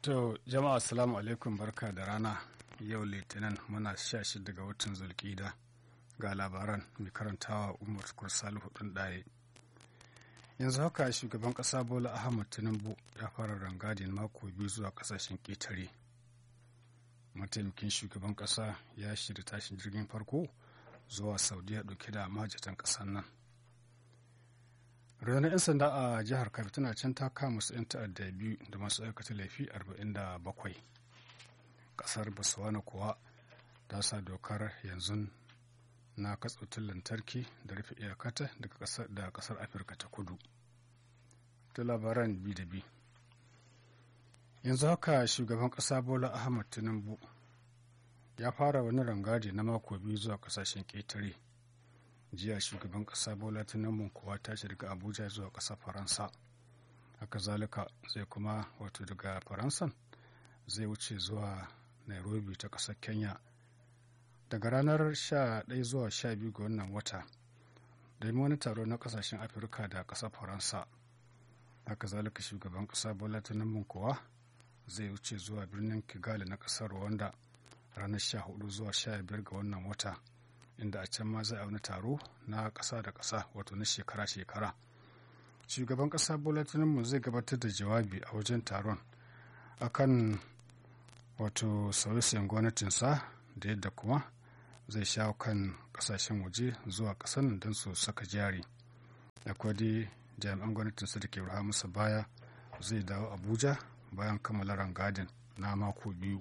To jama'a assalamu alaikum barka da rana yau litinin muna sha shida ga watan zulkida ga labaran mai karantawa umar tukur salihu ɗin ɗaye. Yanzu haka shugaban ƙasa Bola Ahmad Tinubu ya fara rangadin mako biyu zuwa ƙasashen ƙetare. Mataimakin shugaban ƙasa ya shirya tashin jirgin farko zuwa Saudiya ɗauke da mahajjatan ƙasar nan. ranar 'yan sanda a jihar kabi tana can ta kama su 'yan ta'adda biyu da masu aikata laifi 47 kasar botswana kuwa ta sa dokar yanzu na katsautin lantarki da rufe iyakata da kasar afirka ta kudu ta labaran bi da bi yanzu haka shugaban kasa bola ahmad tinubu ya fara wani rangadi na mako biyu zuwa kasashen ƙetare jiya shugaban kasa bola tinubu kuwa ta daga abuja zuwa ƙasar faransa haka zalika zai kuma wato daga faransan zai wuce zuwa nairobi ta ƙasar kenya daga ranar 11 zuwa 12 ga wannan wata domin wani taro na ƙasashen afirka da ƙasar faransa haka zalika shugaban ƙasa bola tinubu kuwa zai wuce zuwa birnin kigali na ƙasar rwanda ranar 14 zuwa 15 ga wannan wata inda a can ma za a wani taro na ƙasa da ƙasa wato na shekara-shekara shugaban ƙasa bola tinubu zai gabatar da jawabi a wajen taron akan wato sauye-sauyen gwamnatinsa da yadda kuma zai shawo kan ƙasashen waje zuwa ƙasar don su saka jari akwai dai jami'an gwamnatinsa da ke ruha masa baya zai dawo abuja bayan kammala rangadin na mako biyu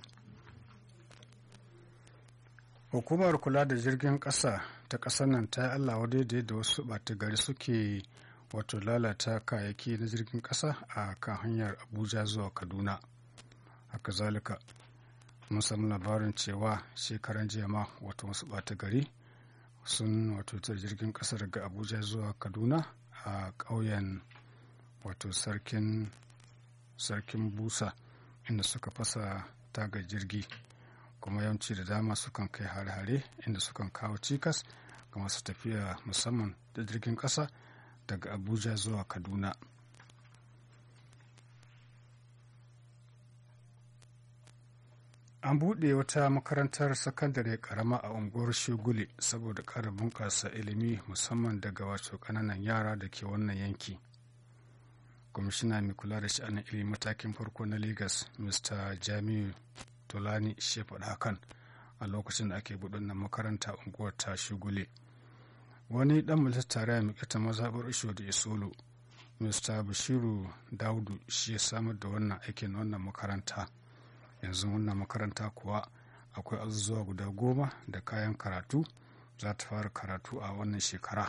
hukumar kula da jirgin ƙasa ta ƙasar nan ta yi allah wadai da yadda wasu ɓata gari suke wato lalata kayayyaki na jirgin ƙasa a kan hanyar abuja zuwa kaduna haka zalika mun samu labarin cewa shekaran jiya ma wato wasu ɓata gari sun wato ta jirgin ƙasa daga abuja zuwa kaduna a ƙauyen wato sarkin sarkin busa inda suka fasa taga jirgi kuma yawanci da dama sukan kai hare-hare inda sukan kawo cikas ga masu tafiya musamman da jirgin ƙasa daga abuja zuwa kaduna an buɗe wata makarantar sakandare karama a unguwar shugule saboda ƙara bunƙasa ilimi musamman daga wato ƙananan yara da ke wannan yanki kwamishina mai kula da sha'anin ilimi matakin farko na lagos mr jamiu Tolani shi faɗa hakan a lokacin da ake buɗe nan makaranta unguwar ta shugule. Wani ɗan majalisar tarayya mai ƙata mazaɓar isho da isolo, Mr. Bashiru Daudu shi ya samar da wannan aikin wannan makaranta. Yanzu wannan makaranta kuwa akwai azuzuwa guda goma da kayan karatu za ta fara karatu a wannan shekara.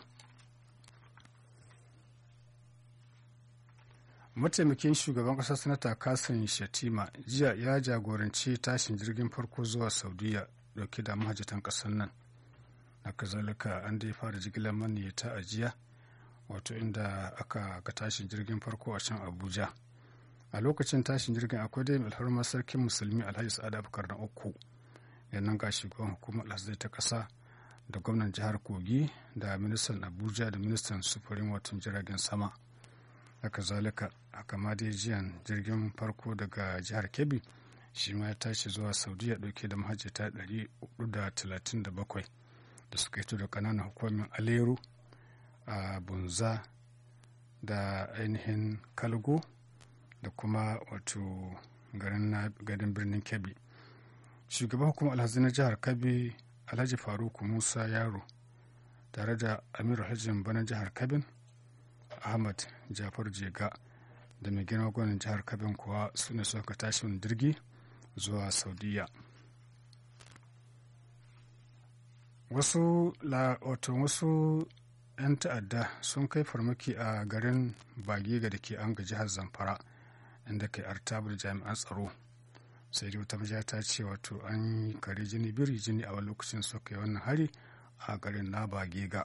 mataimakin shugaban ƙasar sanata kasim shatima jiya ya jagoranci tashin jirgin farko zuwa saudiya dauke da mahajjatan ƙasar nan na kazalika an dai fara jigilar maniyyata a jiya wato inda aka ga tashin jirgin farko a can abuja a lokacin tashin jirgin akwai dai alharmar sarkin musulmi alhaji sa'ad abubakar na uku yannan ga shugaban hukumar alhazai ta ƙasa da gwamnan jihar kogi da ministan abuja da ministan sufurin watan jiragen sama haka zalika haka ma dai jiyan jirgin farko daga jihar kebbi shi ma ya tashi zuwa saudiya dauke da mahajjata 437 da suka hito da kananan hukumin aleru a bunza da ainihin kalgo da kuma wato garin birnin kebbi shugaban hukumar alhazi na jihar kebbi alhaji faruku musa yaro tare da amiru hajjin bana jihar kabin ahmad jafar jega da mai girma gwanin jihar kabin kuwa su ne suka tashi jirgi zuwa saudiya wasu wato wasu 'yan ta'adda sun kai farmaki a garin bagega da ke an ga jihar zamfara inda kai artabar jami'an tsaro sai dai wata majiya ta ce wato an yi kare jini biri jini a wani lokacin suka yi wannan hari a garin na bagega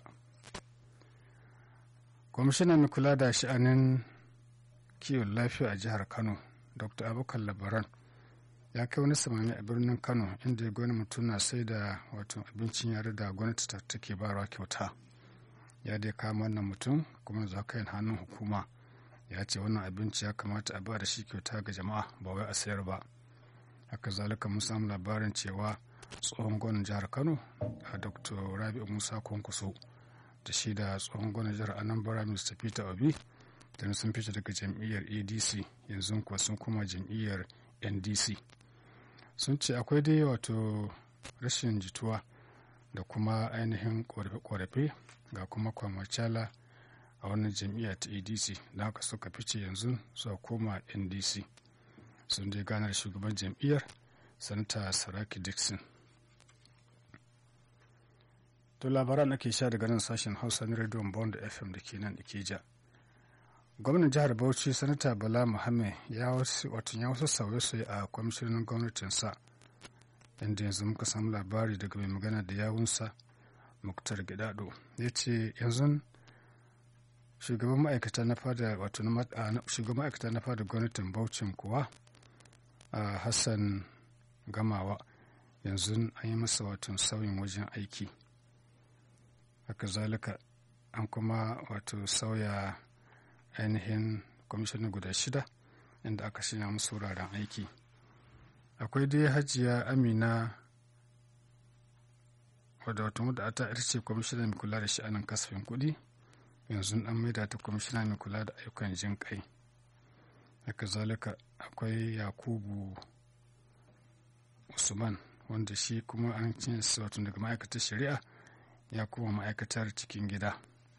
kwamishinan mai kula da sha'anin kiwon lafiya a jihar kano dr abubakar labaran ya kai wani samami a birnin kano inda ya gwani mutum na sai da wato abincin yare da gwamnati ta take barawa kyauta ya dai kama wannan mutum kuma za ka hannun hukuma ya ce wannan abinci ya kamata a ba da shi kyauta ga jama'a ba wai a sayar ba haka zalika mun samu labarin cewa tsohon gwamnan jihar kano a dr rabi'u musa kwankwaso da shi da tsohon gwamnan jihar anambra mr peter obi da sun fita daga jam'iyyar adc yanzu kuwa sun koma jam'iyyar ndc sun ce akwai dai wato rashin jituwa da kuma ainihin korafe-korafe ga kuma kwamacala a wannan jam'iyya ta adc da haka suka fice yanzu suka koma ndc sun dai gana da shugaban jam'iyyar sanata saraki dixon to labaran ake sha daga nan sashen hausa na rediyon bond fm da ke nan ikeja gwamnan jihar bauchi sanata bala muhammed ya wasu ya wasu sauye-sauye a kwamishinan gwamnatinsa inda yanzu muka samu labari daga mai magana da yawunsa muktar gidado ya ce yanzu shugaban ma'aikata na fada wato shugaban ma'aikata na fada gwamnatin bauchin kuwa a hassan gamawa yanzu an yi masa wato sauyin wajen aiki haka zalika an kuma wato sauya ainihin kwamishinan guda shida inda aka shirya musu wuraren aiki akwai dai hajiya amina wadda wata wadda ta ita ce kwamishinan mai kula da sha'anin kasafin kuɗi yanzu an maida ta kwamishina mai kula da ayyukan jin kai haka zalika akwai yakubu usman wanda shi kuma an cin wato daga ma'aikatar shari'a ya kuma ma'aikatar cikin gida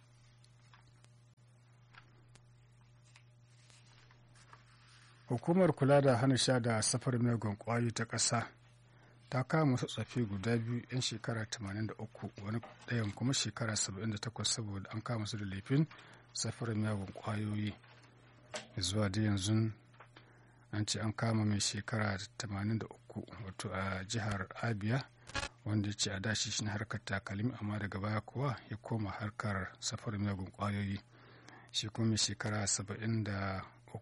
hukumar kula da hana sha da safar megon kwayoyi ta ƙasa ta kama wasu tsafi guda biyu 'yan shekara 83 wani ɗayan kuma shekara 78 saboda an kama su da laifin safar megon kwayoyi zuwa da yanzu an ce an kama mai shekara 83 wato a jihar abia wanda ya ce a dashi shi harkar takalmi amma daga baya kuwa ya koma harkar safar miyagun kwayoyi shi kuma mai shekara 70